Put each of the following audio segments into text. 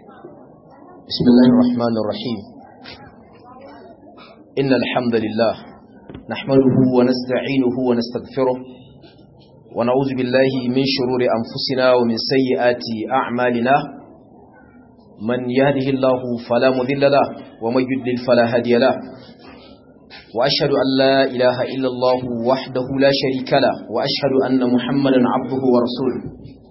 بسم الله الرحمن الرحيم إن الحمد لله نحمده ونستعينه ونستغفره ونعوذ بالله من شرور أنفسنا ومن سيئات أعمالنا من يهده الله فلا مذل له ومن يدلل فلا هادي له وأشهد أن لا إله إلا الله وحده لا شريك له وأشهد أن محمدا عبده ورسوله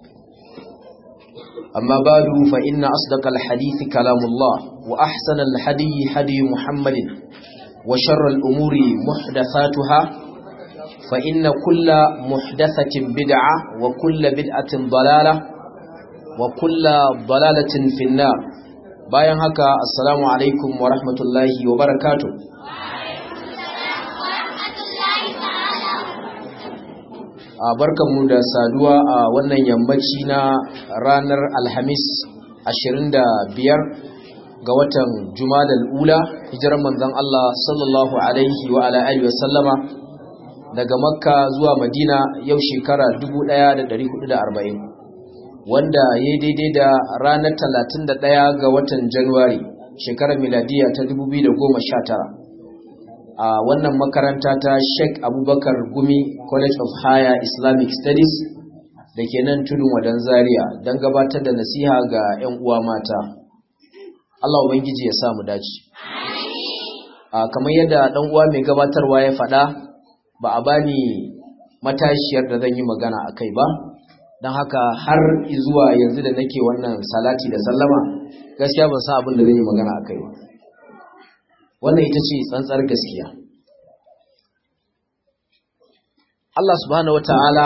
أما بعد فإن أصدق الحديث كلام الله وأحسن الحدي حدي محمد وشر الأمور محدثاتها فإن كل محدثة بدعة وكل بدعة ضلالة وكل ضلالة في النار bayan haka assalamu alaikum wa rahmatullahi wa barakatuh a barkanmu da saduwa a wannan yammaci na ranar alhamis 25 ga watan jumadal ula hijirar manzon Allah sallallahu alaihi wa ala alihi wa sallama daga makka zuwa madina yau shekara 1440 wanda ya daidai da ranar 31 ga watan januwari shekarar miladiya ta 2019 a wannan makaranta ta Sheikh Abubakar Gumi College of Higher Islamic Studies da ke nan tudun wadan Zaria don gabatar da nasiha ga 'yan uwa mata. Allah Ubangiji ya samu dace. A kamar yadda ɗan uwa mai gabatarwa ya faɗa ba a bani matashiyar da zan yi magana a kai ba, don haka har zuwa yanzu da nake wannan salati da sallama gaskiya ban san abin da zan yi magana a kai ba. wannan ita ce tsantsar gaskiya Allah subhanahu wata'ala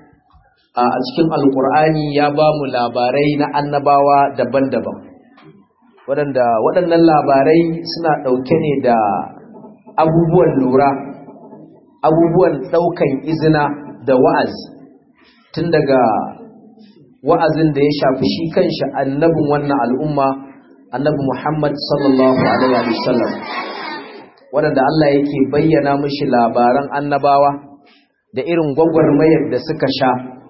a cikin alkur'ani ya ba mu labarai na annabawa daban-daban waɗanda waɗannan labarai suna ɗauke ne da abubuwan lura abubuwan ɗaukan izina da wa'azi tun daga wa'azin da ya shafi shi kanshi annabin wannan al'umma annabi Muhammad sallallahu alaihi wasallam wanda Allah yake bayyana mishi labaran annabawa da irin gwagwarmayar da suka sha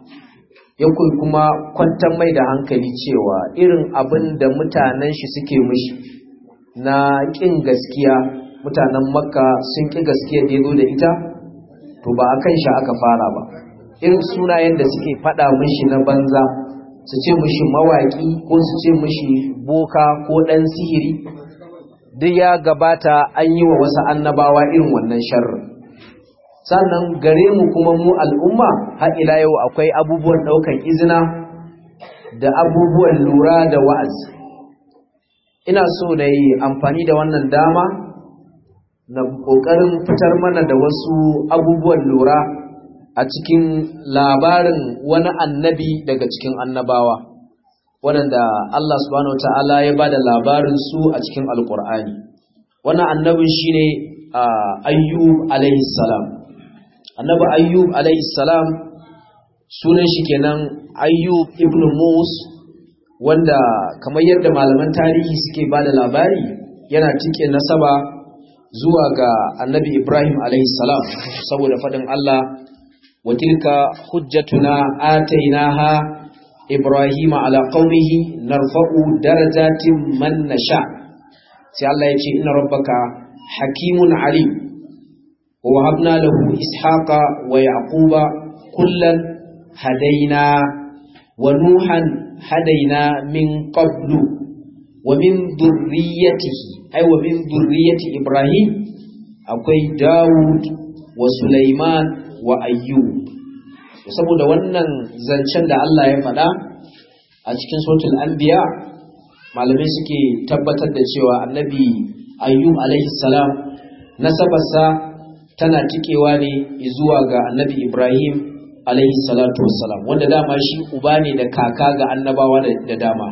ya kuma kwantar mai da hankali cewa irin abin da mutanen shi suke mishi na ƙin gaskiya mutanen makka sun ƙi gaskiya da ya zo da ita to ba a kan shi aka fara ba irin sunayen da suke faɗa mishi na banza su ce mishi mawaƙi ko su ce mishi boka ko ɗan sihiri duk ya gabata an yi wa wasu annabawa irin wannan sharrin sannan gare mu kuma mu al'umma har ila yau akwai abubuwan ɗaukan izina da abubuwan lura da wa'azi ina so na yi amfani da wannan dama na ƙoƙarin fitar mana da wasu abubuwan lura a cikin labarin wani annabi daga cikin annabawa waɗanda Allah subhanahu wa ta'ala ya ba da labarin su a cikin alƙur'ani wannan annabin shi ne ayyub alaihissalam annabi ayyub alaihissalam sunan shi kenan ayyub ibn mus wanda kamar yadda malaman tarihi suke ba da labari yana tike nasaba zuwa ga annabi ibrahim alaihissalam saboda faɗin Allah وتلك حجتنا آتيناها إبراهيم على قومه نرفع درجات من نشاء سي الله يجي إن ربك حكيم عليم ووهبنا له إسحاق ويعقوب كلا هدينا ونوحا هدينا من قبل ومن ذريته أي ومن ذرية إبراهيم أقوي داود وسليمان wa ayyub saboda wannan zancen da Allah ya faɗa a cikin suratul anbiya malamai suke tabbatar da cewa annabi ayyub alaihi salam nasabarsa tana tikewa ne zuwa ga annabi ibrahim alaihi salatu wassalam wanda dama shi uba ne da kaka ga annabawa da dama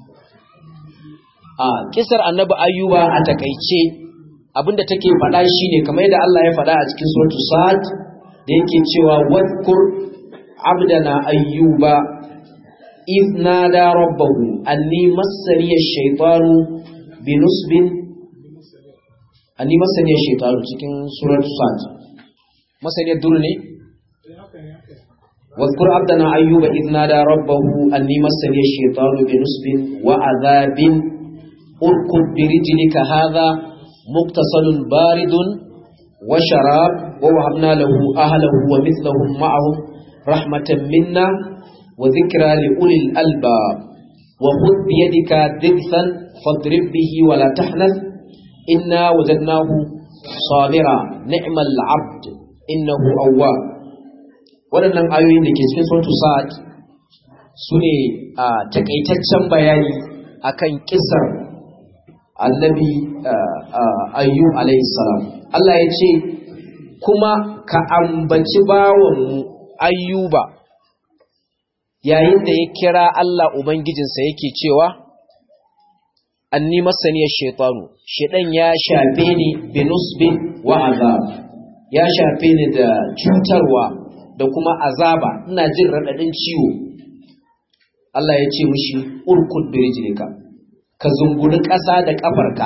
a kisar annabi ayyuba a takaice abinda take faɗa shine kamar yadda Allah ya faɗa a cikin suratul sad da yake cewa wadkur abdana ayyuba إذ نادى ربه أني مسني الشيطان بنصب أني مسني الشيطان cikin surat sad masaniyar dur ne واذكر عبدنا أيوب إذ نادى ربه أني مسني الشيطان بنصب وعذاب اركض برجلك هذا مقتصد بارد وشراب ووهبنا له أهله ومثلهم معهم رحمة منا وذكرى لأولي الألباب وخذ بيدك ضغثا فاضرب به ولا تحنث إنا وجدناه صابرا نعم العبد إنه أواب waɗannan ayoyin da ke cikin suratul sa'ad su ne a takaitaccen bayani akan kisar annabi ayyub alayhi salam Allah ya ce kuma ka ambaci bawanmu ayyuba yayin da ya kira Allah ubangijinsa yake cewa anni masaniyar shaitanu shaitan ya shafe ni binusbin wa azab ya shafe ni da cutarwa da kuma azaba ina jin raɗaɗin ciwo Allah ya ce mushi urkud birijlika ka zunguri ƙasa da ƙafarka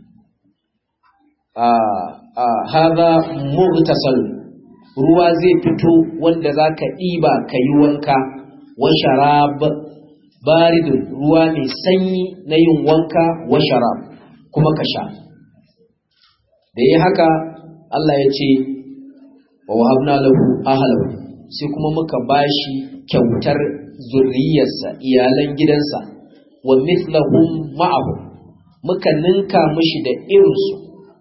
haza mughtasal ruwa zai fito wanda zaka ɗiba ka yi wanka wa sharab baridun ruwa mai sanyi na yin wanka wa sharab kuma ka sha da yi haka Allah ya ce wa wahabna lahu ahlahu sai kuma muka bashi kyautar zurriyarsa iyalan gidansa wa mithlahum ma'ahu muka ninka mishi da irinsu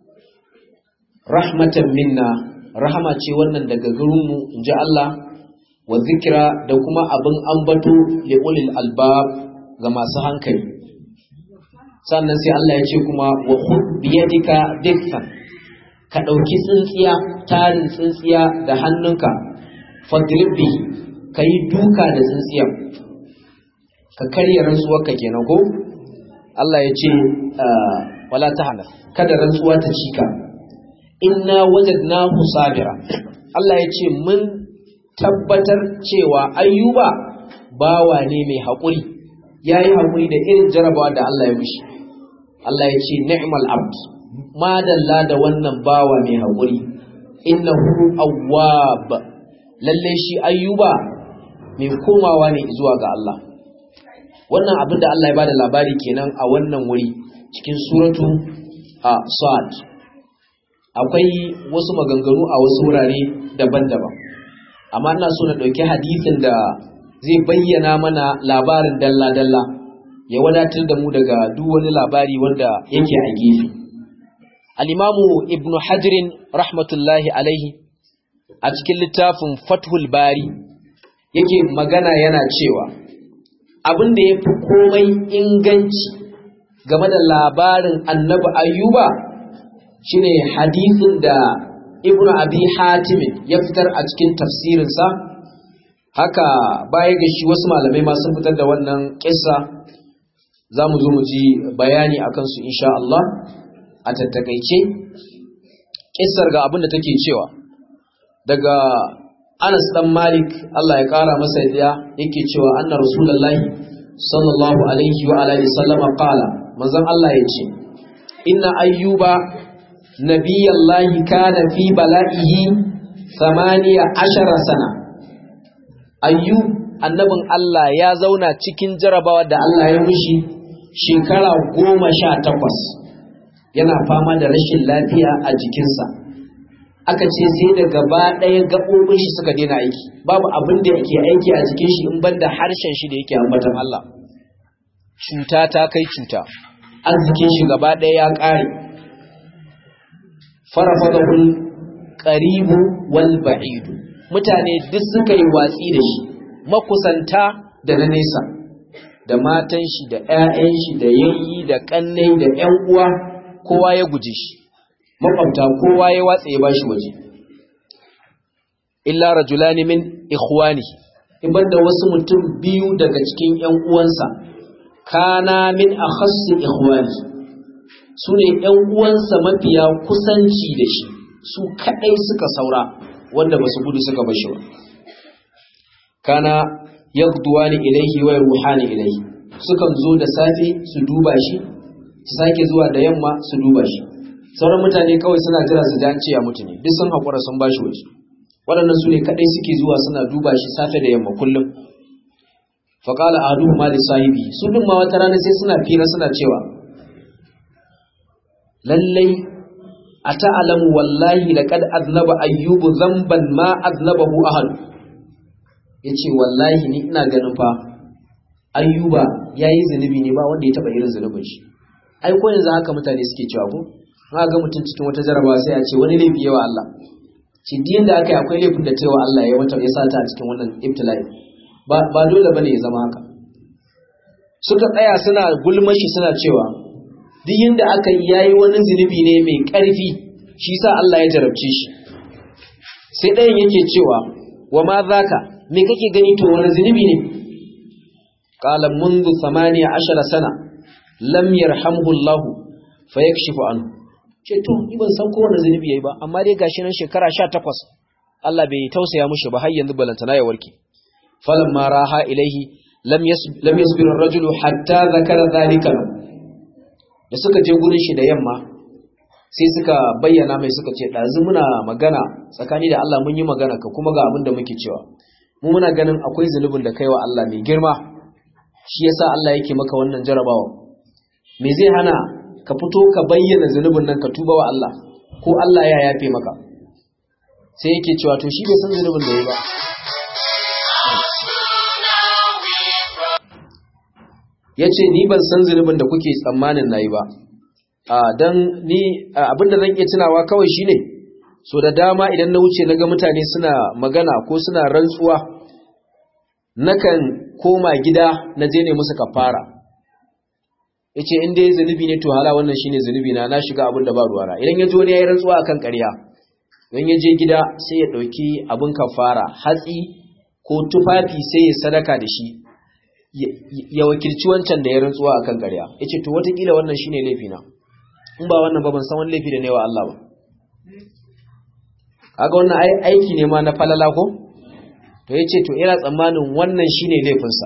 rahmatan minna rahama ce wannan daga gurinmu inji Allah wa zikira da kuma abin ambato li ulil albab ga masu hankali sannan sai Allah ya ce kuma wa khud biyadika dikfan ka ɗauki tsintsiya tarin tsintsiya da hannunka fadrib bihi ka yi duka da tsintsiyan ka karya rantsuwarka kenan ko Allah ya ce wala ta hana kada rantsuwa ta cika inna wajadnahu sabira Allah ya ce mun tabbatar cewa ayyuba bawa ne mai haƙuri ya yi haƙuri da irin jarabawa da Allah ya mishi Allah ya ce ni'mal abd madalla da wannan bawa mai haƙuri innahu awwab lalle shi ayyuba mai komawa ne zuwa ga Allah wannan abin da Allah ya bada labari kenan a wannan wuri cikin suratu a Sa'ad akwai wasu maganganu a wasu wurare daban-daban amma ina so na ɗauki hadisin da zai bayyana mana labarin dalla-dalla ya wadatar da mu daga duk wani labari wanda yake a gefe al-imamu ibnu hajrin rahmatullahi alaihi a cikin littafin fathul bari yake magana yana cewa abin da ya fi komai inganci game da labarin annabi ayyuba shine hadisin da ibn abi hatimin ya fitar a cikin tafsirinsa haka baya ga shi wasu malamai ma sun fitar da wannan kissa za mu zo mu ji bayani a kansu insha Allah a tattakaice kissar ga abin da take cewa daga Anas dan Malik Allah ya kara masa yadda yake cewa anna Rasulullahi sallallahu alaihi wa alihi sallama qala manzon Allah yace inna ayyuba nabiyallahi kana fi bala'ihi 18 sana ayyub annabin Allah ya zauna cikin jarabawa da Allah ya mushi shekara goma sha takwas yana fama da rashin lafiya a jikinsa aka ce sai da gaba ɗaya gaɓoɓin shi suka daina aiki babu abin da yake aiki a jikin shi in banda harshen shi da yake ambatan Allah cuta ta kai cuta arzikin shi gaba ɗaya ya ƙare farafadahul qaribu wal ba'idu mutane duk suka yi watsi da shi makusanta da na nesa da matan shi da ƴaƴan shi da yayyi da kannai da ƴan uwa kowa ya guje shi makwabta kowa ya watsa ya bashi waje illa rajulani min ikhwani iban da wasu mutum biyu daga cikin ƴan uwansa kana min akhassi ikhwani sune ƴan uwansa mafiya kusanci da shi su kadai suka saura wanda basu gudu suka bashi ba kana yaqduwani ilayhi wa ruhani ilayhi sukan zo da safe su duba shi su sake zuwa da yamma su duba shi sauran mutane kawai suna jira su ji an ce ya mutu ne duk sun haƙura sun bashi waje waɗannan su ne kaɗai suke zuwa suna duba shi safe da yamma kullum faƙala a hadu ma sahibi su ɗin ma wata rana sai suna fira suna cewa lallai a ta'alamu wallahi da kad aznaba ayyubu zamban ma aznabahu ahad ya ce wallahi ni ina ganin fa ayyuba ya yi zunubi ne ba wanda ya taɓa irin zunubin shi ai ko yanzu haka mutane suke cewa ko ma ga mutum cikin wata jarabawa sai a ce wani laifi yawa Allah shi diyan da aka yi akwai laifin da cewa Allah ya wata ya sata a cikin wannan ibtila'i ba ba dole bane ya zama haka suka tsaya suna gulman shi suna cewa duk yanda aka yi yayi wani zunubi ne mai ƙarfi shi sa Allah ya jarabce shi sai ɗayan yake cewa wa ma zaka me kake gani to wani zunubi ne qala منذ 18 sana lam yarhamhu Allah fayakshifu anhu ce to ni ban san kowane zunubi yayi ba amma dai gashi nan shekara 18 Allah bai tausaya mushi ba har yanzu balantana ya warke falamma raha ilaihi lam lam yasbir ar-rajulu hatta zakara dhalika da suka je gurin shi da yamma sai suka bayyana mai suka ce dazu muna magana tsakani da Allah mun yi magana ka kuma ga abin da muke cewa mu muna ganin akwai zunubin da kai wa Allah mai girma shi yasa Allah yake maka wannan jarabawa me zai hana ka fito ka bayyana zunubin nan ka tuba wa Allah ko Allah ya yafe maka sai yake cewa to shi bai san zunubin da ya ba ya ce ni ban san zunubin da kuke tsammanin na yi ba don ni abinda zan iya tunawa kawai shine so da dama idan na wuce na ga mutane suna magana ko suna rantsuwa nakan koma gida na je ne musu kafara ya ce inda ya zunubi ne to hala wannan shine zunubi na na shiga abin da ba ruwara idan ya ji wani ya yi rantsuwa akan ƙarya don ya je gida sai ya ɗauki abin kafara hatsi ko tufafi sai ya sadaka da shi ya wakilci wancan da ya rantsuwa akan ƙarya ya ce to watakila wannan shine laifina in ba wannan ba ban san wani laifi da ne wa Allah ba kaga wannan aiki ne ma na falala ko to ya ce to ina tsammanin wannan shine laifinsa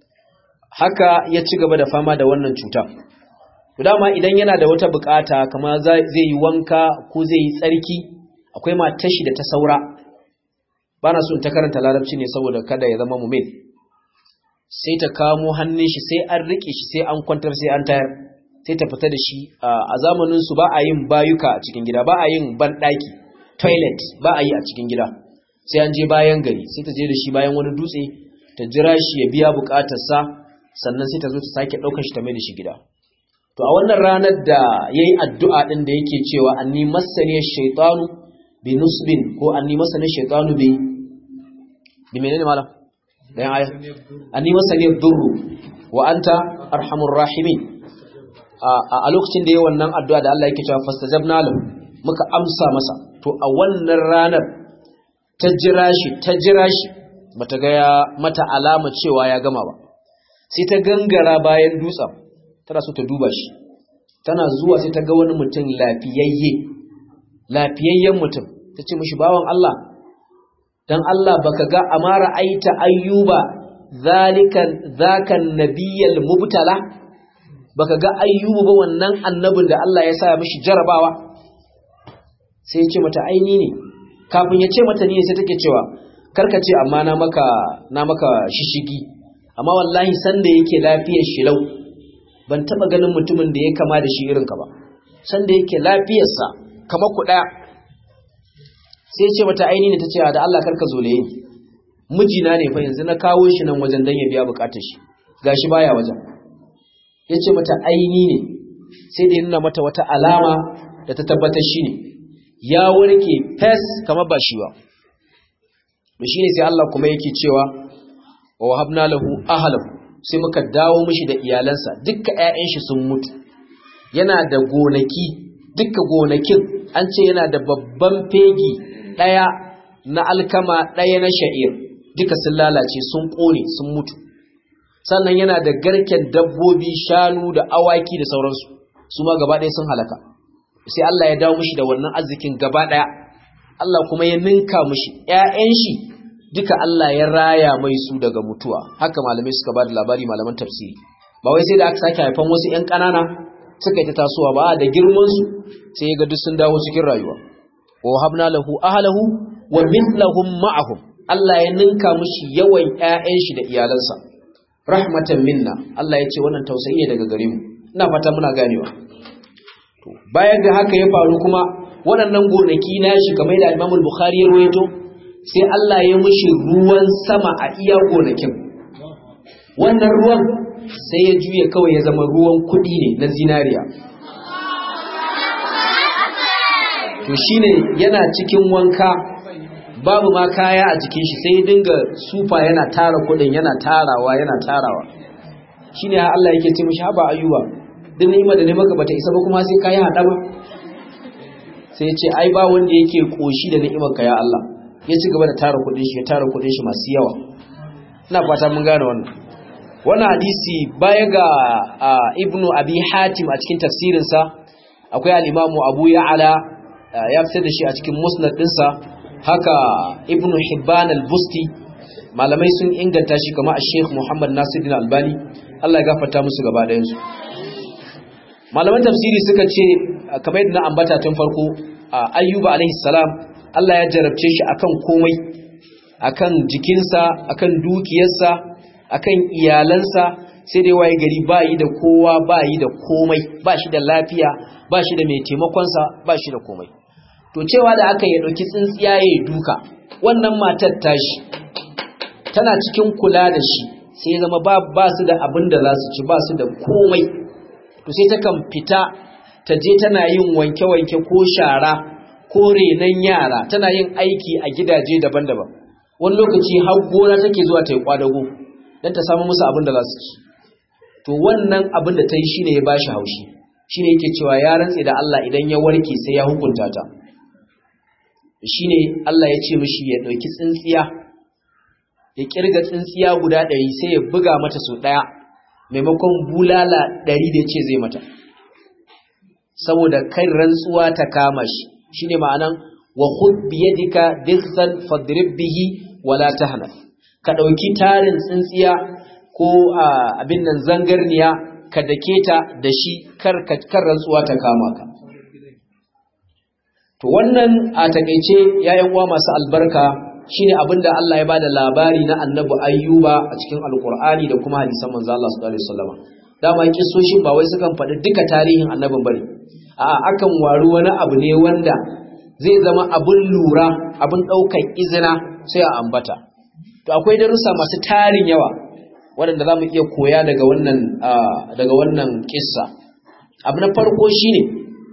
haka ya ci gaba da fama da wannan cuta dama idan yana da wata bukata kamar zai yi wanka ko zai yi tsarki akwai matashi da ta saura ba na so in ta karanta larabci ne saboda kada ya zama mumil sai ta kamo hannun shi sai an rike shi sai an kwantar sai an tayar sai ta fita da shi a zamanin su ba a yin bayuka a cikin gida ba a yin banɗaki toilet ba a yi a cikin gida sai an je bayan gari sai ta je da shi bayan wani dutse ta jira shi ya biya bukatarsa sannan sai ta zo ta sake ɗaukar shi ta mai da shi gida to a wannan ranar da ya yi addu'a ɗin da yake cewa anni masaniyar shaitanu bi nusbin ko anni masaniyar shaitanu bi bi menene malam da yan aya anni masaniyar durru wa anta arhamur rahimin a lokacin da ya wannan addu'a da Allah yake cewa fastajabna lahu muka amsa masa to a wannan ranar ta jira shi ta jira shi bata ga ya mata alama cewa ya gama ba sai ta gangara bayan dutsen tana so ta duba shi tana zuwa sai ta ga wani mutum lafiyayye lafiyayyen mutum ta ce mishi bawan Allah dan Allah baka ga amara aita ayyuba zalikan zakan nabiyal mubtala baka ga ayyubu ba wannan annabin da Allah ya sa mishi jarabawa sai ya ce mata aini ne kafin ya ce mata ni sai take cewa karka ce amma na maka na maka shishigi amma wallahi sanda yake lafiyar shi lau ban taba ganin mutumin da ya kama da shi irinka ba sanda yake lafiyarsa kama ku daya sai ce mata aini ne tace da Allah karka zole ni mijina ne fa yanzu na kawo shi nan wajen dan ya biya bukatar shi gashi baya wajen yace mata aini ne sai da nuna mata wata alama da ta tabbatar shi ne ya warke fes kamar ba shi ba shi ne sai Allah kuma yake cewa wa wahabna lahu ahlahu sai muka dawo mishi da iyalansa dukkan ƴaƴan shi sun mutu yana da gonaki dukkan gonakin an ce yana da babban fegi daya na alkama daya na sha'ir duka sun lalace sun kone sun mutu sannan yana da garken dabbobi shanu da awaki da sauransu su ma gaba ɗaya sun halaka sai Allah ya dawo mishi da wannan arzikin gaba ɗaya Allah kuma ya ninka mishi ƴaƴan shi duka Allah ya raya mai su daga mutuwa haka malamai suka ba da labari malaman tafsiri ba wai sai da aka sake haifan wasu ƴan ƙanana suka yi ta tasowa ba da girman su sai ya ga duk sun dawo cikin rayuwa wa habna lahu ahlahu wa mithlahum ma'ahum Allah ya ninka mushi yawan ƴaƴan shi da iyalansa rahmatan minna Allah ya ce wannan tausayi ne daga gare mu ina fata muna ganewa to bayan da haka ya faru kuma waɗannan gonaki na shi kamar da Imam Bukhari ya rawaito sai Allah ya mushi ruwan sama a iya gonakin wannan ruwan sai ya juya kawai ya zama ruwan kuɗi ne na zinariya to shine yana cikin wanka babu ma kaya a jikin shi sai ya dinga sufa yana tara kuɗin yana tarawa yana tarawa shine Allah yake ce mishi haba ayuba duk ni'ima da ne maka bata isa ba kuma sai kayi hada ba sai ya ce ai ba wanda yake koshi da ni'imar ka ya Allah ya ci gaba da tara kuɗin shi ya tara kuɗin shi masu yawa ina fata mun gane wannan wannan hadisi baya ga ibnu abi hatim a cikin tafsirinsa akwai al-imamu abu ya'ala ya fitar da shi a cikin musnad dinsa haka ibnu hibban al-busti malamai sun inganta shi kamar sheikh muhammad nasiruddin albani Allah ya gafarta musu gaba ɗayan su malaman tafsiri suka ce kamar yadda na ambata tun farko ayyuba alaihi salam Allah ya jarabce shi akan komai akan jikinsa akan dukiyarsa akan iyalansa sai dai waye gari ba yi da kowa ba yi da komai ba shi da lafiya ba shi da mai taimakonsa ba shi da komai to cewa da aka yi ɗauki tsintsiya ya duka wannan matar tashi tana cikin kula da shi sai zama ba ba su da abin da za su ci ba su da komai to sai takan fita ta je tana yin wanke-wanke ko shara ko renon yara tana yin aiki a gidaje daban-daban wani lokaci har gona take zuwa ta yi kwadago don ta samu musu abin da za su ci to wannan abin da ta yi shine ya bashi haushi shine yake cewa ya rantse da Allah idan ya warke sai ya hukunta ta shine Allah ya ce mishi ya dauki tsintsiya ya kirga tsintsiya guda ɗari sai ya buga mata sau ɗaya maimakon bulala ɗari da ce zai mata saboda kai rantsuwa ta kama shi shine ma'anan wa khud bi yadika dighsan fadrib bihi wala tahnaf ka dauki tarin tsintsiya ko abin nan zangarniya ka dake ta da shi kar kar rantsuwa ta kama ka to wannan a takeice yayan uwa masu albarka shine abinda Allah ya bada labari na annabi ayyuba a cikin alqur'ani da kuma hadisan manzo Allah sallallahu alaihi wasallam dama kissoshin ba wai sukan faɗi duka tarihin annabin bane a'a akan waru wani abu ne wanda zai zama abun lura abun ɗaukar izina sai a ambata to akwai darussa masu tarin yawa waɗanda za mu iya koya daga wannan daga wannan kissa abu na farko shine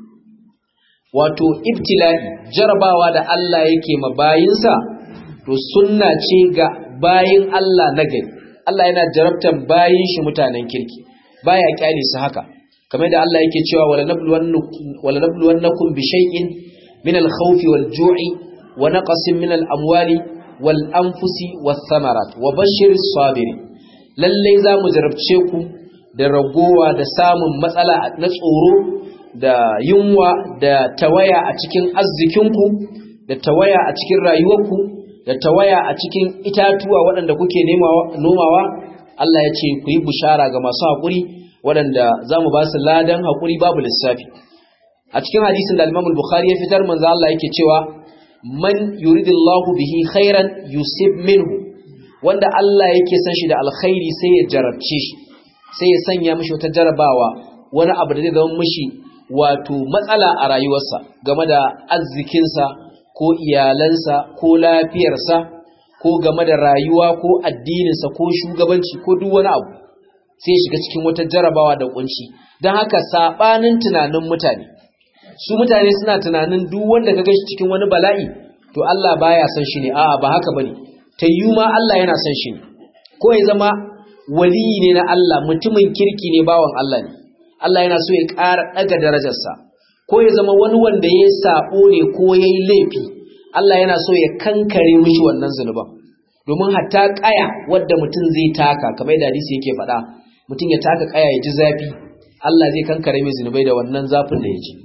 wato ibtila'i jarabawa da Allah yake ma bayinsa to sunna ce ga bayin Allah na gari Allah yana jarabtan bayin shi mutanen kirki baya kyale su haka kamar da Allah yake cewa wala nabluwannakum bi shay'in min al-khawfi wal-ju'i wa naqsin min al-amwali wal-anfusi wath-thamarat wa bashshiris sabirin lalle za mu jarabce ku da ragowa da samun matsala na tsoro da yunwa da tawaya a cikin arzikinku da tawaya a cikin rayuwarku da tawaya a cikin itatuwa waɗanda kuke nomawa Allah ya ce ku yi bushara ga masu haƙuri waɗanda za mu ba su ladan haƙuri babu lissafi a cikin hadisin da alimamul bukhari ya fitar manzo Allah yake cewa man yuridillahu bihi khairan yusib minhu wanda Allah yake san shi da alkhairi sai ya jarabce shi sai ya sanya mishi wata jarabawa wani abu da zai zama mishi wato matsala a rayuwarsa game da arzikinsa ko iyalansa ko lafiyarsa ko game da rayuwa ko addininsa ko shugabanci ko duk wani abu sai ya shiga cikin wata jarabawa da kunci don haka sabanin tunanin mutane su mutane suna tunanin duk wanda ka gashi cikin wani bala'i to Allah baya son shi ne a'a ba haka bane tayyu ma Allah yana son shi ne ko ya zama waliyi ne na Allah mutumin kirki ne bawan Allah ne Allah yana so ya ƙara ɗaga darajarsa ko ya zama wani wanda ya sabo ne ko ya yi laifi Allah yana so ya kankare mishi wannan zunuban domin hatta ƙaya wadda mutum zai taka kamar yadda hadisi yake faɗa mutum ya taka ƙaya ya ji zafi Allah zai kankare mai zunubai da wannan zafin da ya ji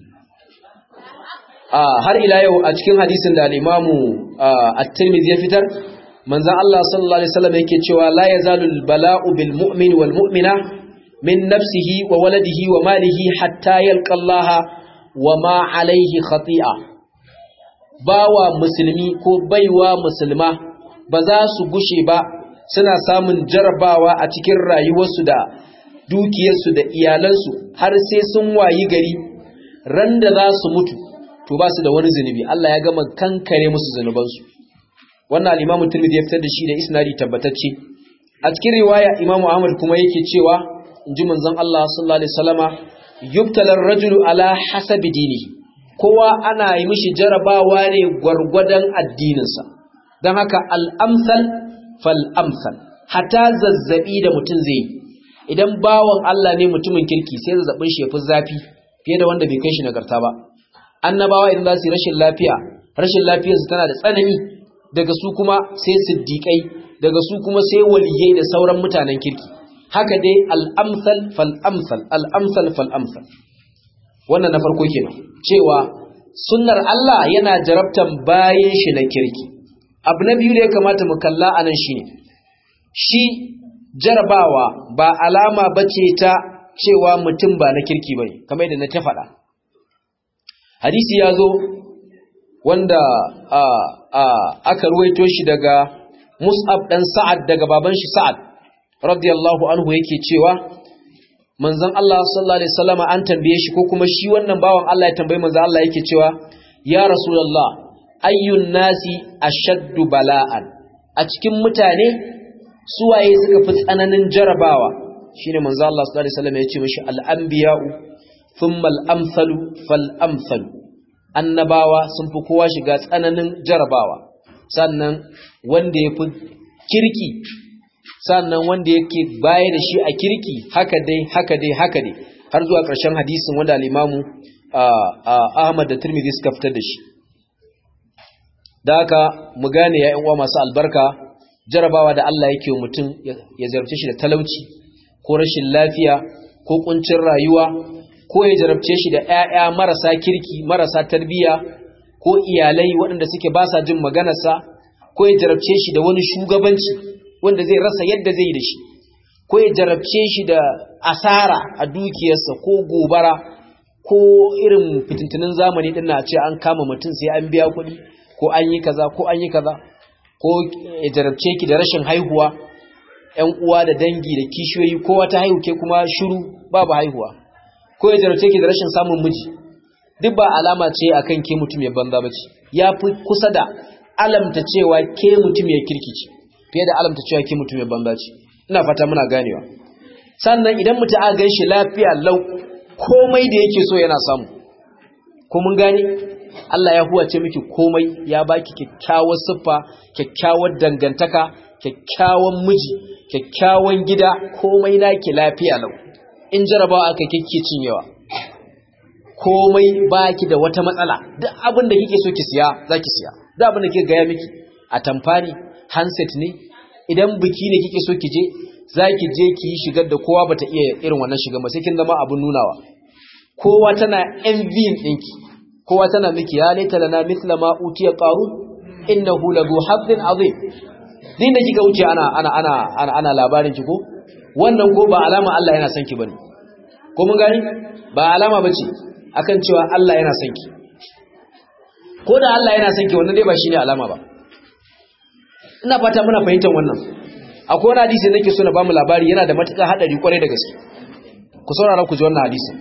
har ila yau a cikin hadisin da al-Imamu at-Tirmidhi ya fitar manzon Allah sallallahu alaihi wasallam yake cewa la yazalu al-bala'u bil mu'min wal mu'mina min nafsihi wa waladihi wa malihi hatta yalqa Allah wa ma alaihi khati'a bawa musulmi ko baiwa musulma ba za su gushe ba suna samun jarabawa a cikin rayuwarsu da dukiyarsu da iyalansu har sai sun wayi gari ran da za su mutu to ba su da wani zunubi Allah ya gama kankare musu zunubansu wannan al-Imam Tirmidhi ya fitar da shi da isnadi tabbatacce a cikin riwaya Imam Ahmad kuma yake cewa inji manzon Allah sallallahu alaihi wasallama yubtalar rajulu ala hasabi dinihi kowa ana yi mishi jarabawa ne gwargwadon addininsa don haka al'amsal fal'amsal hata zazzabi da mutum zai yi idan bawan Allah ne mutumin kirki sai zazzabin shi ya fi zafi fiye da wanda bai kai shi nagarta ba annabawa idan za su yi rashin lafiya rashin lafiyarsu tana da tsanani daga su kuma sai siddiƙai daga su kuma sai waliyai da sauran mutanen kirki haka dai al'amsal fal'amsal al'amsal fal'amsal wannan na farko kenan cewa sunnar Allah yana jarabtan bayan shi na kirki abu na biyu da ya kamata mu kalla a nan shine shi jarabawa ba alama bace ta cewa mutum ba na kirki bane kamar yadda na ta faɗa hadisi ya zo wanda a, a, aka ruwaito shi daga Mus'ab dan Sa'ad daga baban shi Sa'ad radiyallahu anhu yake cewa manzon Allah sallallahu alaihi wasallama an tambaye shi ko kuma shi wannan bawan Allah ya tambaye manzon Allah yake cewa ya rasulullah ayyun nasi ashaddu bala'an a cikin mutane suwaye suka fi tsananin jarabawa shine manzon Allah sallallahu alaihi wasallama ya ce mishi al-anbiya'u thumma al-amsalu fal-amsalu annabawa sun fi kowa shiga tsananin jarabawa sannan wanda ya fi kirki sannan wanda yake baya da shi a kirki haka dai haka dai haka dai har zuwa ƙarshen hadisin wanda al-Imamu Ahmad da Tirmidhi suka fitar da shi da haka mu gane ya uwa masu albarka jarabawa da Allah yake wa mutum ya zarce shi da talauci ko rashin lafiya ko kuncin rayuwa ko ya jarabce shi da ƴaƴa marasa kirki marasa tarbiyya ko iyalai waɗanda suke ba sa jin maganarsa ko ya jarabce shi da wani shugabanci wanda zai rasa yadda zai yi da shi ko ya jarabce shi da asara a dukiyarsa ko gobara ko irin fitintunin zamani din na ce an kama mutum sai an biya kuɗi ko an yi kaza ko an yi kaza ko ya jarabce ki da rashin haihuwa ƴan uwa da dangi da kishiyoyi ko wata haihu ke kuma shiru babu haihuwa ko ya jarabce ki da rashin samun miji duk ba alama ce akan ke mutum ya banza bace ya fi kusa da alamta cewa ke mutum ya kirkici fiye da alamta cewa ke mutum ya banza ce ina fata muna ganewa sannan idan mutum aka gan shi lafiya lau komai da yake so yana samu ko mun gane Allah ya huwace miki komai ya baki kyakkyawar siffa kyakkyawar dangantaka kyakkyawan miji kyakkyawan gida komai naki lafiya lau in jarabawa aka kike cinyewa komai baki da wata matsala duk abin da kike so ki siya zaki siya duk abin da kike gaya miki a tamfani handset ne idan biki ne kike so ki je zaki je ki yi shigar da kowa bata iya irin wannan shigar ba sai kin zama abin nunawa kowa tana envy ɗinki kowa tana miki ya laita lana mithla ma utiya qarun innahu lahu hazzin azim din da kika wuce ana ana ana ana, ana labarin ki ko wannan ko ba alama Allah yana son ki bane ko mun gani ba alama bace akan cewa Allah yana son ki ko da Allah yana son ki wannan dai ba shine alama ba ina fata muna fahimtar wannan akwai wani hadisi nake so na bamu labari yana da matuƙar hadari kwarai da gaske ku saurara ku ji wannan hadisin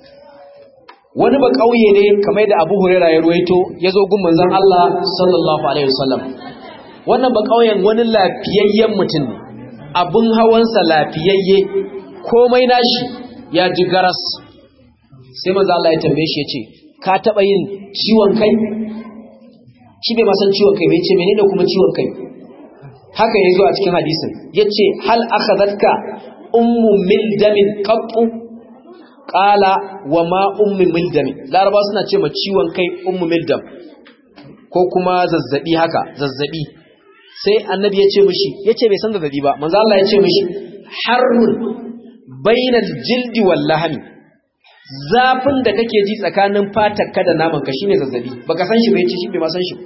wani ba kauye ne kamar da Abu Hurairah ya ruwaito yazo gun manzon Allah sallallahu alaihi wasallam wannan ba kauyen wani lafiyayyen mutum ne abun hawansa lafiyayye komai nashi ya ji garas sai manzo Allah ya tambaye shi yace ka taba yin ciwon kai shi bai ma san ciwon kai bai ce menene kuma ciwon kai haka yazo a cikin hadisin yace hal akhadatka ummu mildamin qattu qala wa ma ummu mildamin laraba suna ce ma ciwon kai ummu mildam ko kuma zazzabi haka zazzabi sai annabi ya ce mishi yace bai san zazzabi ba manzo Allah ya ce mishi harrun bainal jildi wal lahmi zafin da kake ji tsakanin fatarka da naman ka shine zazzabi baka san shi ba yace shi bai ma san shi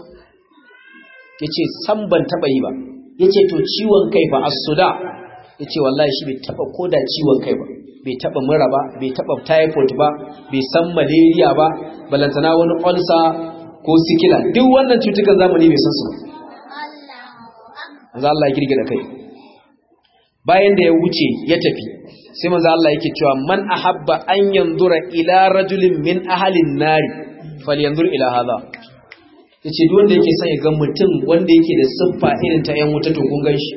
yace san ban taba yi ba yace to ciwon kai ba as-suda yace wallahi shi bai taba koda ciwon kai ba bai taba mura ba bai taba typhoid ba bai san malaria ba balantana wani ulcer ko sikila duk wannan cutukan zamani bai san su ba manzo Allah ya girgira kai bayan da ya wuce ya tafi sai manzo Allah yake cewa man ahabba an yanzura ila rajulin min ahalin nari falyanzur ila hadha yace duk wanda yake son ya ga mutum wanda yake da siffa irin ta yan wuta to kun ganshi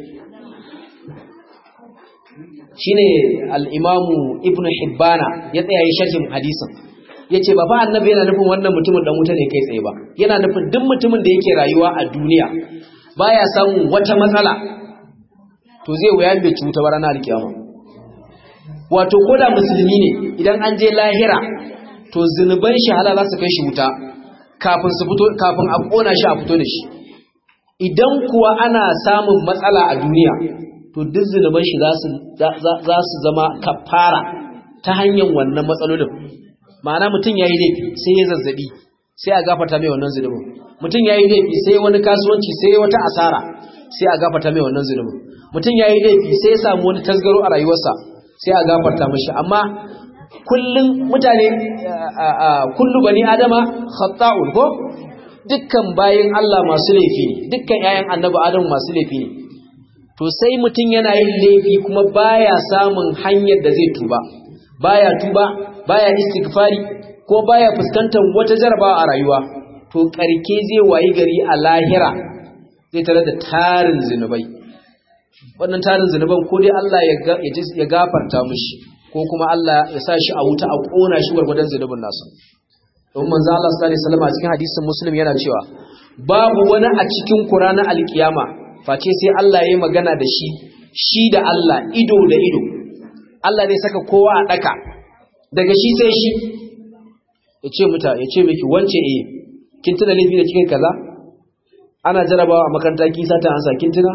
shine al-imamu ibnu hibbana ya tsaya yi sharhin hadisin yace ba fa annabi yana nufin wannan mutumin dan wuta ne kai tsaye ba yana nufin duk mutumin da yake rayuwa a duniya baya samun wata matsala to zai wuya bai ci wuta ba ranar alkiyama wato koda musulmi ne idan an je lahira to zunuban shi hala za su kai shi wuta kafin su fito kafin a kona shi a fito da shi idan kuwa ana samun matsala a duniya to duk zunuban shi za su zama kafara ta hanyar wannan matsalolin ma'ana mutum ya yi laifi sai ya zazzabi sai a gafata mai wannan zunubin mutum ya yi laifi sai wani kasuwanci sai wata asara sai a gafata mai wannan zunubin mutum ya yi laifi sai ya samu wani tasgaro a rayuwarsa sai a gafarta mashi amma kullum mutane kullu bani adama khata'un ko dukkan bayin Allah masu laifi ne dukkan ƴaƴan annabi Adamu masu laifi ne to sai mutum yana yin laifi kuma baya samun hanyar da zai tuba baya tuba baya istighfari ko baya fuskantar wata jarabawa a rayuwa to karke zai wayi gari a lahira zai tare da tarin zinubai wannan tarin zinuban ko dai Allah ya gafarta mushi ko kuma Allah ya sa shi a wuta a kona shi gwargwadon zinubin nasa don manzo Allah sallallahu alaihi wasallam a cikin hadisin Muslim yana cewa babu wani a cikin Qur'anin alkiyama face sai Allah ya yi magana da shi shi da Allah ido da ido Allah ne saka kowa a daka daga shi sai shi ya ce muta ya ce miki wance eh kin tuna laifi da cikin kaza ana jarabawa a makaranta kin sata ansa kin tuna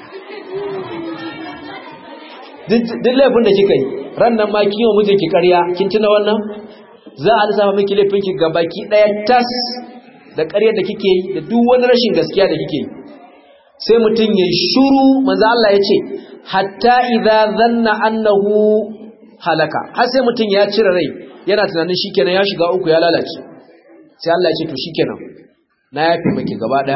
duk laifin da kika yi ran nan ma kin yi mijinki ƙarya kin tuna wannan za a lissafa miki laifinki ga baki ɗaya tas da ƙaryar da kike yi da duk wani rashin gaskiya da kike yi sai mutum ya shuru manzo Allah ya ce hatta idza zanna annahu halaka har sai mutum ya cire rai yana tunanin shikenan ya shiga uku ya lalace sai Allah ya ce to shikenan na yafe miki gaba daya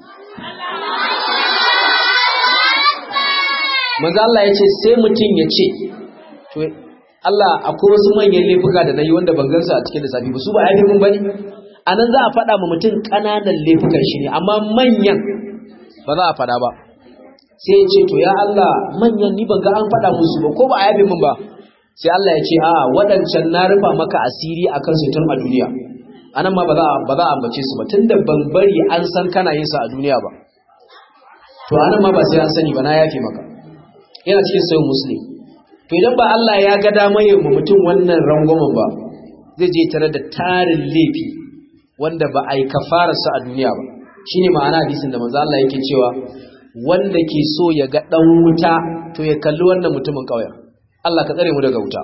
manzo Allah ya ce sai mutum ya ce to Allah akwai wasu manyan laifuka da nayi wanda ban gansu a cikin lissafi ba su ba yafe mun bane anan za a faɗa ma mutum ƙananan laifukan shi ne amma manyan ba za a faɗa ba sai ya ce to ya Allah manyan ni ban ga an faɗa musu ba ko ba a yabe min ba sai Allah ya ce a waɗancan na rufa maka asiri akan su tun a duniya anan ma ba za ba za a ambace su ba tunda ban bari an san kana yin sa a duniya ba to anan ma ba sai an sani ba na yafe maka yana cikin sayin muslim to idan ba Allah ya ga damar yin mutum wannan rangwamen ba zai je tare da tarin laifi wanda ba a yi kafararsa a duniya ba shine ma'ana hadisin da manzo Allah yake cewa wanda ke so ya ga dan wuta to ya kalli wannan mutumin kauyen Allah ka tsare mu daga wuta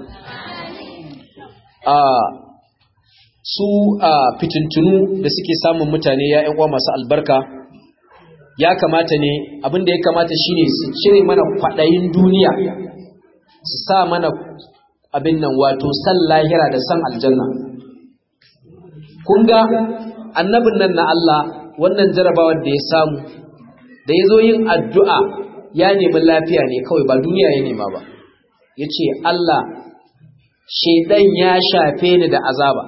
a su a fitintunu da suke samun mutane ya ƴan uwa masu albarka ya kamata ne abin da ya kamata shine su cire mana kwadayin duniya su sa mana abin nan wato san lahira da san aljanna kun ga annabin nan na Allah wannan jarabawar da ya samu da ya zo yin addu'a ya nemi lafiya ne kawai ba duniya ya nema ba ya ce Allah shaidan ya shafe ni da azaba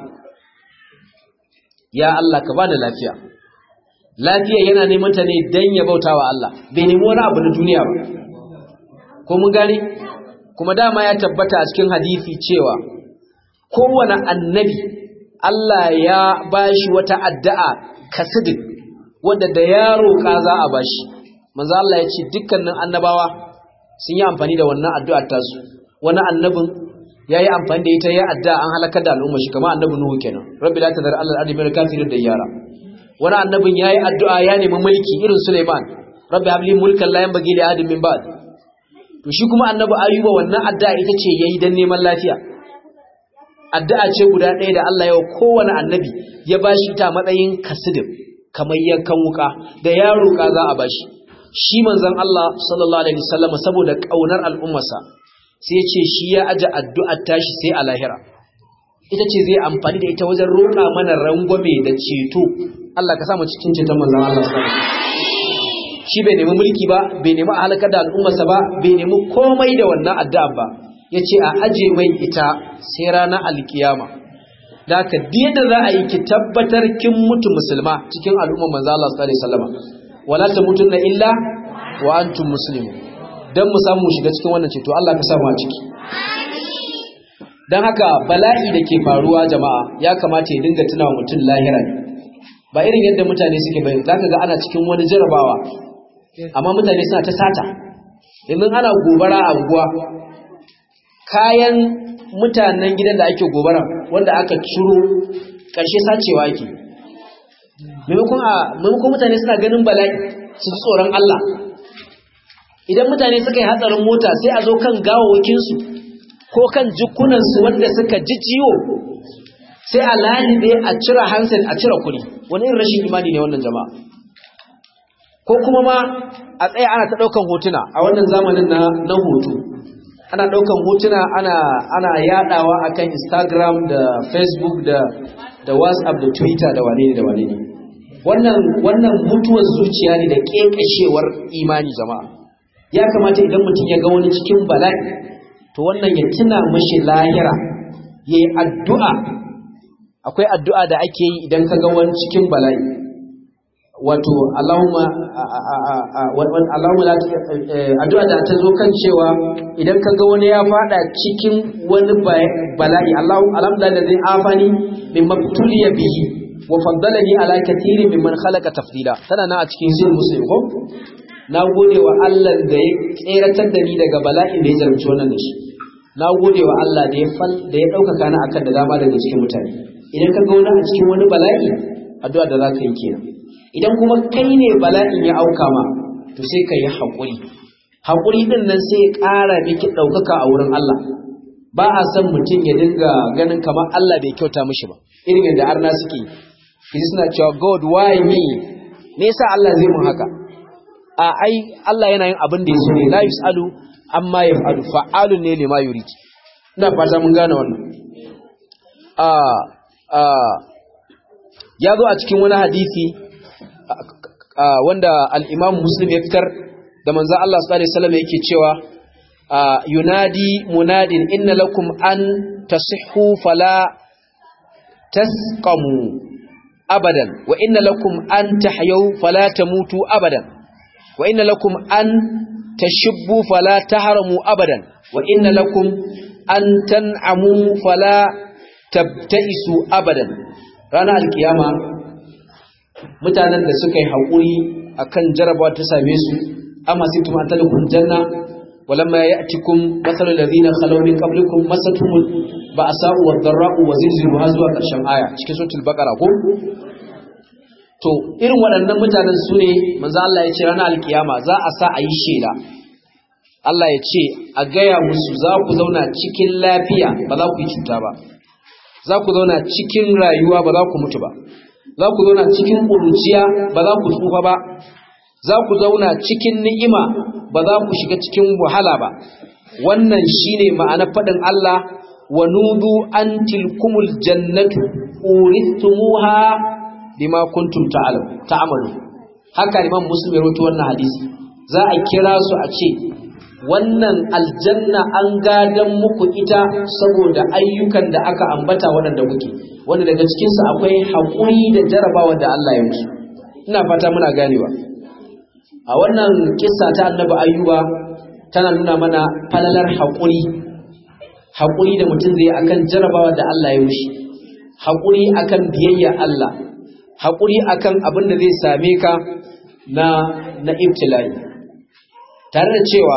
ya Allah ka bani lafiya lafiya yana neman ta ne don ya bauta wa Allah bai nemi wani abu na duniya ba ko mun gane kuma dama ya tabbata a cikin hadisi cewa kowane annabi Allah ya bashi wata addu'a kasidin wanda da ya roƙa za a bashi manzo Allah ya ce dukkanin annabawa sun yi amfani da wannan addu'ar tasu wani annabin yayi amfani da ita ya addu'a an halakar da al'umma shi kamar annabi Nuhu kenan rabbi la tadhar alal ardi min kafirin da yara wani annabin yayi addu'a ya nemi mulki irin Sulaiman rabbi habli mulkan la yanbaghi li ahadin min ba'd to shi kuma annabi Ayuba wannan addu'a ita ce yayi dan neman lafiya addu'a ce guda ɗaya da Allah ya wa kowane annabi ya bashi ta matsayin kasidin kamar yankan wuka da ya roƙa za a bashi shi manzon Allah sallallahu alaihi wasallam saboda kaunar al'ummarsa sai ya ce shi ya aje addu'ar tashi sai a lahira ita ce zai amfani da ita wajen roƙa mana rangwame da ceto Allah ka samu cikin ceton manzon Allah sallallahu alaihi wasallam shi bai nemi mulki ba bai nemi halakar da al'ummarsa ba bai nemi komai da wannan addu'a ba yace a aje mai ita sai ranar alkiyama da ka da za a yi ki tabbatar kin mutu musulma cikin al'ummar manzo Allah sallallahu alaihi wasallam wala tamutunna illa wa antum muslimun dan mu samu shiga cikin wannan ceto Allah ka samu a ciki dan haka bala'i da ke faruwa jama'a ya kamata ya dinga tunawa mutum lahira ne ba irin yadda mutane suke bai zaka ga ana cikin wani jarabawa amma mutane suna ta sata yanzu ana gobara a unguwa kayan mutanen gidan da ake gobara wanda aka ciro ƙarshe sacewa ake maimakon mutane suna ganin bala'i su ji tsoron Allah idan mutane suka yi hatsarin mota sai a zo kan gawawakinsu ko kan jikunansu wanda suka ji ciwo sai a lalibe a cire hansen a cire kuɗi wani irin rashin imani ne wannan jama'a ko kuma ma a tsaye ana ta ɗaukan hotuna a wannan zamanin na na hoto ana ɗaukan hotuna ana ana yaɗawa akan Instagram da Facebook da da WhatsApp da Twitter da wane ne da wane ne wannan wannan mutuwar zuciya ne da kekashewar imani jama'a ya kamata idan mutum ya ga wani cikin bala'i to wannan ya tuna mashi lahira yayi addu'a akwai addu'a da ake yi idan ka ga wani cikin bala'i wato Allahumma Allahumma addu'a da ta zo kan cewa idan ka ga wani ya fada cikin wani bala'i Allahu alhamdulillah da zai afani min mabtuliya bihi wa faddalani ala kathirin mimman khalaqa tafdila tana nan a cikin sirrin muslim ko na gode wa Allah da ya tseratar da ni daga bala'in da ya jarumci wannan da shi na gode wa Allah da ya fal da ya ɗaukaka ni akan da dama daga cikin mutane idan ka ga wani a cikin wani bala'i addu'a da za ka yi kenan idan kuma kai ne bala'in ya auka ma to sai ka yi haƙuri haƙuri ɗin nan sai ya ƙara miki ɗaukaka a wurin Allah ba a san mutum ya dinga ganin kamar Allah bai kyauta mishi ba irin yadda arna suke yi suna cewa God why me me yasa Allah zai mun haka a ai Allah yana yin abin da ya so ne la yusalu amma yaf'alu fa'alun ne lima yurid ina fata mun gane wannan a a ya zo a cikin wani hadisi wanda al-Imam Muslim ya fitar da manzon Allah sallallahu alaihi wasallam yake cewa yunadi munadin inna lakum an tasihhu fala tasqamu abadan wa inna lakum an tahyaw fala tamutu abadan wa inna lakum an tashibbu fala tahramu abadan wa inna lakum an tan'amu fala tabta'isu abadan ranar alkiyama mutanen da suka yi haƙuri akan jarabawa ta same su amma sai tuma talakun janna walamma ya'tikum mathalul ladina khalaw min qablikum masatuhum ba'sa'u wad-dharra'u wa zilzilu har zuwa ƙarshen aya cikin suratul baqara ko to irin waɗannan mutanen su ne manzo Allah ya ce ranar alkiyama za a sa a yi shela Allah ya ce a gaya musu za ku zauna cikin lafiya ba za ku yi cuta ba za ku zauna cikin rayuwa ba za ku mutu ba za ku zauna cikin ƙuruciya ba za ku tsufa ba za ku zauna cikin ni'ima ba za ku shiga cikin wahala ba wannan shine ma'anar faɗin Allah wa nudu an tilkumul jannatu urithumuha bima kuntum ta'malu haka Imam Muslim ya rawaito wannan hadisi za a kira su a ce wannan aljanna an gadan muku ita saboda ayyukan da aka ambata waɗanda kuke wanda daga cikin su akwai haƙuri da jarabawa da Allah ya musu ina fata muna ganewa a wannan kissa ta Annabi Ayyuba tana nuna mana falalar haƙuri haƙuri da mutum zai akan jarabawa da Allah ya mushi haƙuri akan biyayya Allah haƙuri akan abin da zai same ka na na ibtila'i tare da cewa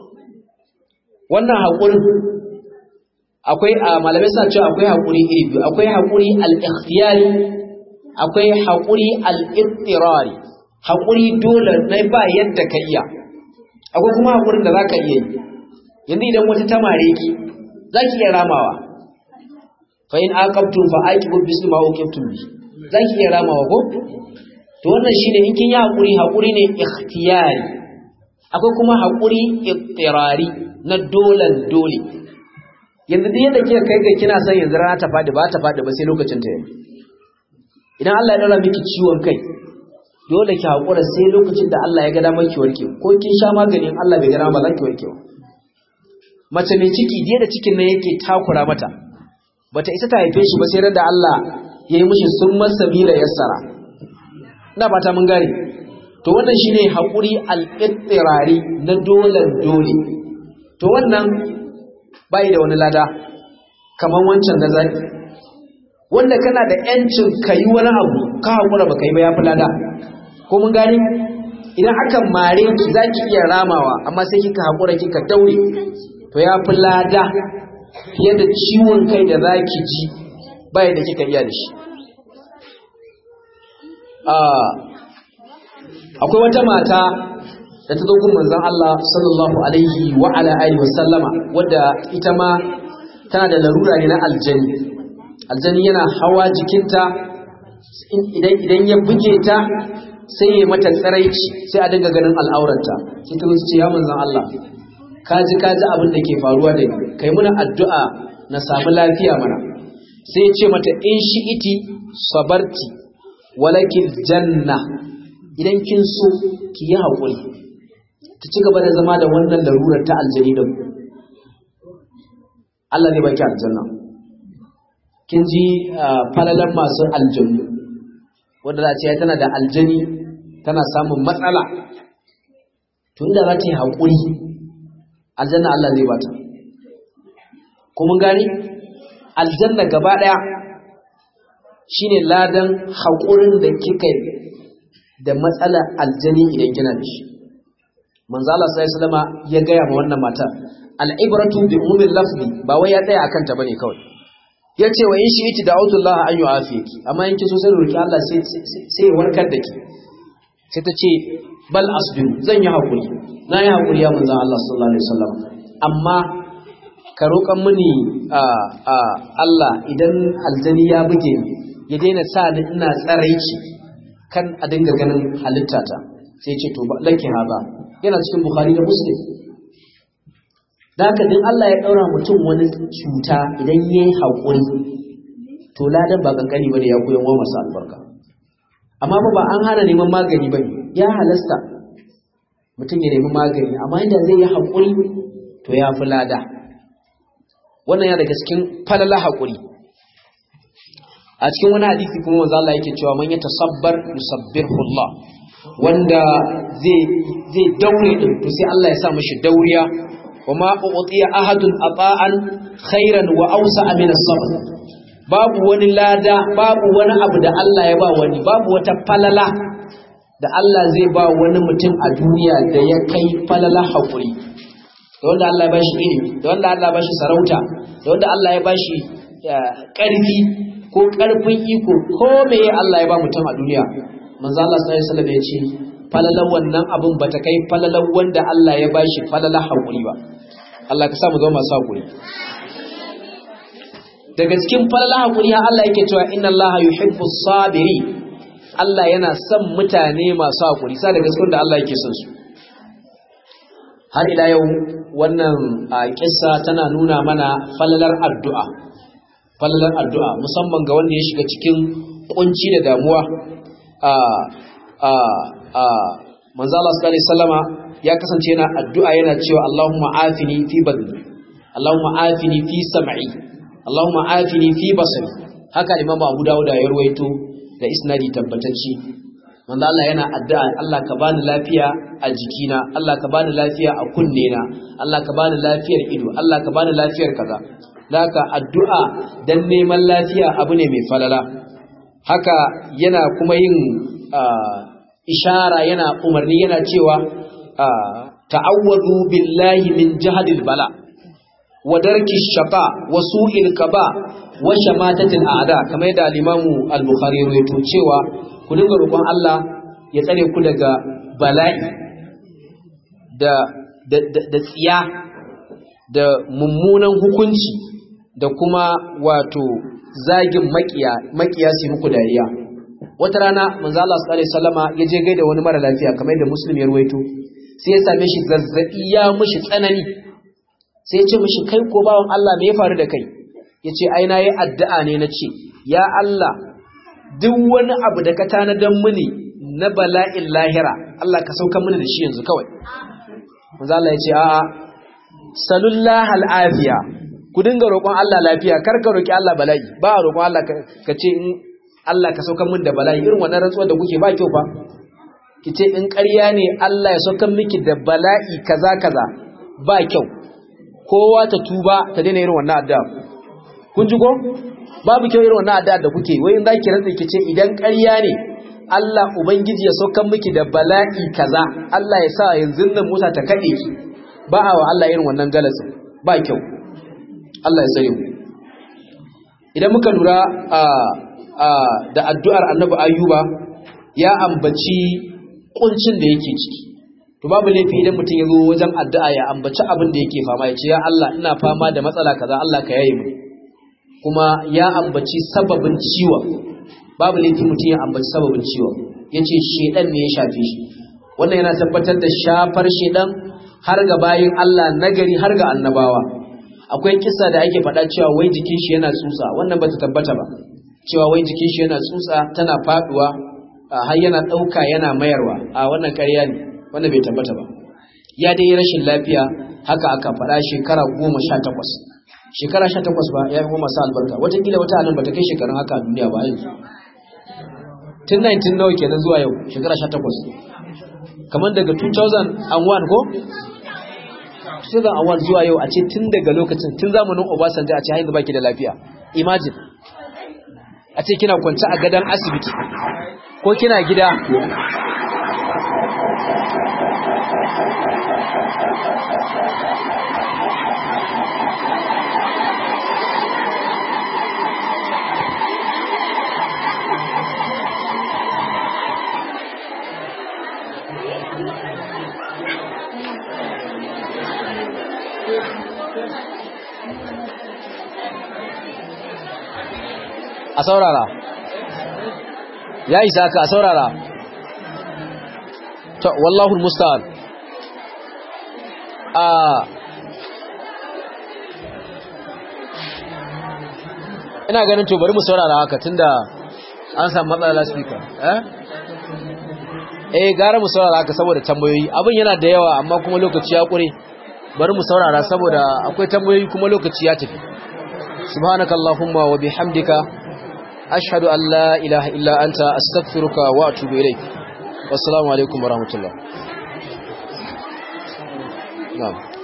wannan haƙurin akwai a malamai suna cewa akwai haƙuri iri biyu akwai haƙuri al-ikhtiyari akwai haƙuri al-ittirari haƙuri dole na ba yadda ka iya akwai kuma haƙurin da za ka iya yi yanzu idan wata ta mare ki za ki iya ramawa fa in aqabtum fa aqibu bismi ma uqibtum bi za ki iya ramawa ko to wannan shine in kin yi haƙuri haƙuri ne ikhtiyari akwai kuma haƙuri ittirari na dolan dole yanzu duk yadda kika kai ga kina son yanzu rana ta fadi ba ta fadi ba sai lokacin ta yi idan Allah ya daura miki ciwon kai dole ki hakura sai lokacin da Allah ya ga damar ki warke ko kin sha maganin Allah bai ga dama ba za ki warke ba mace mai ciki diya da cikin nan yake takura mata bata isa ta haife shi ba sai da Allah ya yi mishi sun masabila yassara ina fata mun gane to wannan shine hakuri al-ittirari na dole dole to wannan bai da wani lada kaman wancan da zaki wanda kana da yancin kai wani abu ka hakura baka yi ba yafi lada ko mun gane idan aka mare ki zaki iya ramawa amma sai kika hakura kika daure to yafi lada fiye da ciwon kai da zaki ji bai da kika iya da shi akwai wata mata da ta zo gun manzon Allah sallallahu alaihi wa ala alihi wa sallama wadda ita ma tana da larura ne na aljani aljani yana hawa jikinta idan idan ya buge ta sai ya mata tsaraici sai a dinga ganin al'aurarta sai ta ce ya manzon Allah kaji kaji abin da ke faruwa da ni kai muna addu'a na samu lafiya mana sai ya ce mata in shi iti sabarti walakin janna idan kin so ki yi haƙuri ta ci gaba da zama da wannan larurar ta aljani da ku Allah ne baki aljanna kin ji falalan masu aljanu wanda za a ce tana da aljani tana samun matsala to inda za ta yi haƙuri aljanna Allah zai bata kuma gani aljanna gaba ɗaya shine ladan haƙurin da kika yi da matsalar aljani idan kina da shi manzo Allah sallallahu alaihi ya gaya ma wannan matar al'ibratu bi umumil lafzi ba wai ya tsaya akan ta bane kawai yace wa in shi iti da Allah an yu'afiki amma in kiso sai roki Allah sai sai ya warkar da ki sai ta ce bal asbiru zan yi hakuri na yi hakuri ya manzo Allah sallallahu alaihi wasallam amma ka roƙan mini Allah idan aljani ya buge ni ya daina sa ni ina tsaraici kan a dinga ganin halittata sai ce to ba laki haza yana cikin bukhari da muslim da haka din Allah ya daura mutum wani cuta idan yayi hakuri to ladan ba kankani bane ya koyan wa masa albarka amma ba an hana neman magani bane ya halasta mutum ya nemi magani amma inda zai yi hakuri to ya fi lada wannan ya daga cikin falala hakuri a cikin wani hadisi kuma manzo Allah yake cewa man yatasabbar yusabbihu Allah wanda zai zai daure din to sai Allah ya sa mishi dauriya wama u'tiya ahadun ata'an khairan wa awsa'a min as-sabr babu wani lada babu wani abu da Allah ya ba wani babu wata falala da Allah zai ba wani mutum a duniya da ya kai falala hakuri da wanda Allah ya bashi ilimi da wanda Allah ya bashi sarauta da wanda Allah ya bashi ƙarfi ko ƙarfin iko ko meye Allah ya ba mutum a duniya manzo Allah sallallahu alaihi wasallam ya ce falalan wannan abun bata kai falalan wanda Allah ya bashi falala hakuri ba Allah ka sa mu zama masu hakuri daga cikin falala hakuri har Allah yake cewa inna Allah yuhibbu sabiri Allah yana son mutane masu hakuri sa daga cikin da Allah yake son su har ila yau wannan kissa tana nuna mana falalar addu'a falalar addu'a musamman ga wanda ya shiga cikin kunci da damuwa a a a manzo Allah sallallahu alaihi wasallama ya kasance yana addu'a yana cewa Allahumma afini fi badni Allahumma afini fi sam'i Allahumma afini fi basari haka Imam Abu Dawud ya rawaito da isnadi tabbatacce manzo Allah yana addu'a Allah ka bani lafiya a jikina Allah ka bani lafiya a kunnena Allah ka bani lafiyar ido Allah ka bani lafiyar kaza Laka addu'a don neman lafiya abu ne mai falala, haka yana kuma yin ishara yana umarni yana cewa ta'awwazu billahi min jihadil bala, wa darki shaka, wa su'il kaba, wa shamatatin a'ada, kamar yadda alimamu al-Bukhari rawaito cewa ku dinga roƙon Allah ya tsare ku daga bala'i da tsiya da mummunan hukunci da kuma wato zagin makiya makiya su muku dariya wata rana manzo Allah sallallahu alaihi wasallama ya je gaida wani mara lafiya kamar yadda muslim ya ruwaito sai ya same shi zazzabi ya mushi tsanani sai ya ce mushi kai ko bawon Allah me ya faru da kai yace ai na yi addu'a ne na ce ya Allah duk wani abu da ka tanadan mini na bala'in lahira Allah ka sauka mini da shi yanzu kawai manzo Allah ya ce a'a salullah al'afiya ku dinga roƙon Allah lafiya kar ka roƙi Allah bala'i ba a roƙon Allah ka ce in Allah ka sauka min da bala'i irin wannan rantsuwar da kuke ba kyau fa ki ce in ƙarya ne Allah ya sauka miki da bala'i kaza kaza ba kyau kowa ta tuba ta daina irin wannan addu'a kun ji ko babu kyau irin wannan addu'a da kuke wai in zaki rantsa ki ce idan ƙarya ne Allah ubangiji ya sauka miki da bala'i kaza Allah ya sa yanzu nan Musa ta kade ki ba a wa Allah irin wannan galasin ba kyau Allah ya tsare mu idan muka lura da addu'ar annabi ayyuba ya ambaci kuncin da yake ciki to babu laifi idan mutum ya zo wajen addu'a ya ambaci abin da yake fama ya ce ya Allah ina fama da matsala kaza Allah ka yaye mu kuma ya ambaci sababin ciwon babu laifi mutum ya ambaci sababin ciwon yace shedan ne ya shafe shi wannan yana tabbatar da shafar shedan har ga bayin Allah nagari har ga annabawa akwai kisa da ake faɗa cewa wai jikin shi yana tsutsa wannan bata tabbata ba cewa wai jikin shi yana tsutsa tana faduwa har yana ɗauka yana mayarwa a wannan ƙarya ne wannan bai tabbata ba ya dai rashin lafiya haka aka faɗa shekara goma sha takwas shekara sha takwas ba ya yi masu albarka watakila wata anan bata kai shekarun haka a duniya ba yanzu tun 19 nawa kenan zuwa yau shekara sha takwas kamar daga 2001 ko 2001 zuwa yau a ce tun daga lokacin tun zamanin Obasanjo a ce haizu baki da lafiya imagine a ce kina kwance a gadon asibiti ko kina gida a saurara ya isa ka a saurara to wallahu musta'an a ina ganin to bari mu saurara haka tunda an samu matsala speaker eh eh gara mu saurara haka saboda tambayoyi abin yana da yawa amma kuma lokaci ya kure bari mu saurara saboda akwai tambayoyi kuma lokaci ya tafi subhanakallahumma wa bihamdika ashhadu an la ilaha illa anta astaghfiruka wa atubu ilaik wassalamu alaikum warahmatullahi na'am